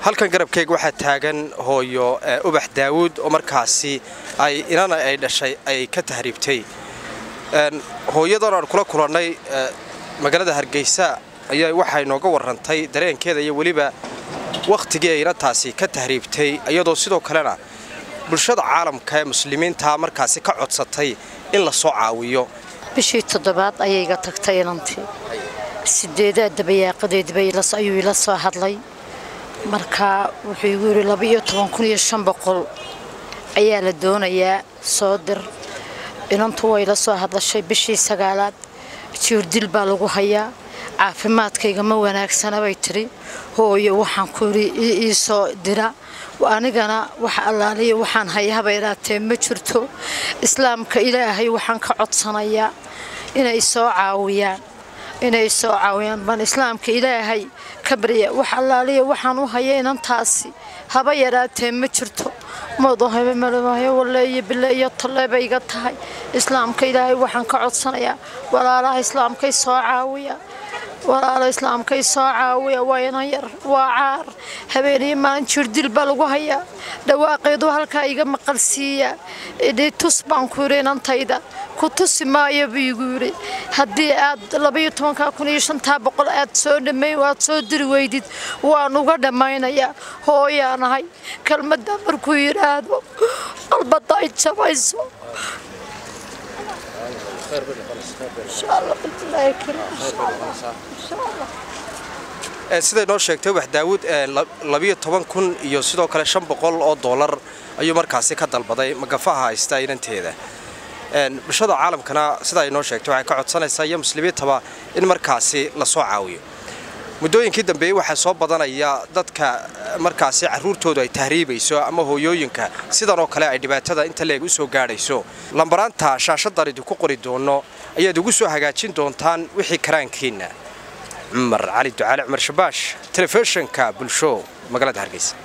halkan garabkeyga waxaa taagan hooyo ubax daawuud oo markaasi ay inana ay dhashay ay ka tahriibtay hooyadan aan kula kulannay magaalada hargeysa ayaa waxay nooga warrantay dareenkeeda iyo weliba wakhtigii ay inantaasi ka tahriibtay iyadoo sidoo kalena bulshada caalamka ee muslimiinta markaasi ka codsatay in la soo caawiyo bishii toddobaad ayay iga tagtay inantii sideedaa dabayaaqadeedba ayuu ila soo hadlay markaa wuxuu igu yidhi labaiyo toban kun iyo shan boqol ayaa la doonayaa soo dir inantu way la soo hadlashay bishii sagaalaad jiirdil baa lagu hayaa caafimaadkayga ma wanaagsana bay tidhi hooyo waxaan ku yidhi ii soo dira anigana wax allaaliya waxaan hayahaba idhaatee ma jirto islaamka ilaahay waxaan ka codsanayaa inay soo caawiyaan inay soo caawiyaan baan islaamka ilaahay ka barya wax allaaliya waxaan u haya inantaasi haba yaraatee ma jirto moodahaymaleeyo waleeyo bile iyo talle bay iga tahay islaamka ilaahay waxaan ka codsanayaa walaalaha islaamkay soo caawiya walaala islaamkay soo caawiya waa inan yar waa caar habeeniyo maalin jirdil baa lagu hayaa dhawaaqeedu halkaa iga maqalsiiya tus baan ku yidhi inantayda ku tusi maayo buu igu yidhi haddii aad labaiyo tobankaa kun iyo shantaa boqol aad soo dhammayn aad soo diri weydid waan uga dhammaynayaa hooyaanahay kelmadda markuu yidhaahdo qalbadda ay jabayso siday noo sheegtay ubax daawuud labiyo toban kun iyo sidoo kale shan boqol oo dollar ayuu markaasi ka dalbaday magafaha haysta inanteeda bulshada caalamkana sida ay noo sheegtay waxay ka codsanaysaa iyo muslimiintaba in markaasi la soo caawiyo muddooyinkii dambeeyey waxaa soo badanaya dadka markaasi carruurtoodu ay tahriibayso ama hooyooyinka sidan oo kale ay dhibaatada inta leeg u soo gaadhayso lambaraanta shaashadan idinku qori doono ayaad ugu soo hagaajin doontaan wixii karaankiinna cumar cali ducaale cumar shabaash telefishinka bulsho magaalada hargeysa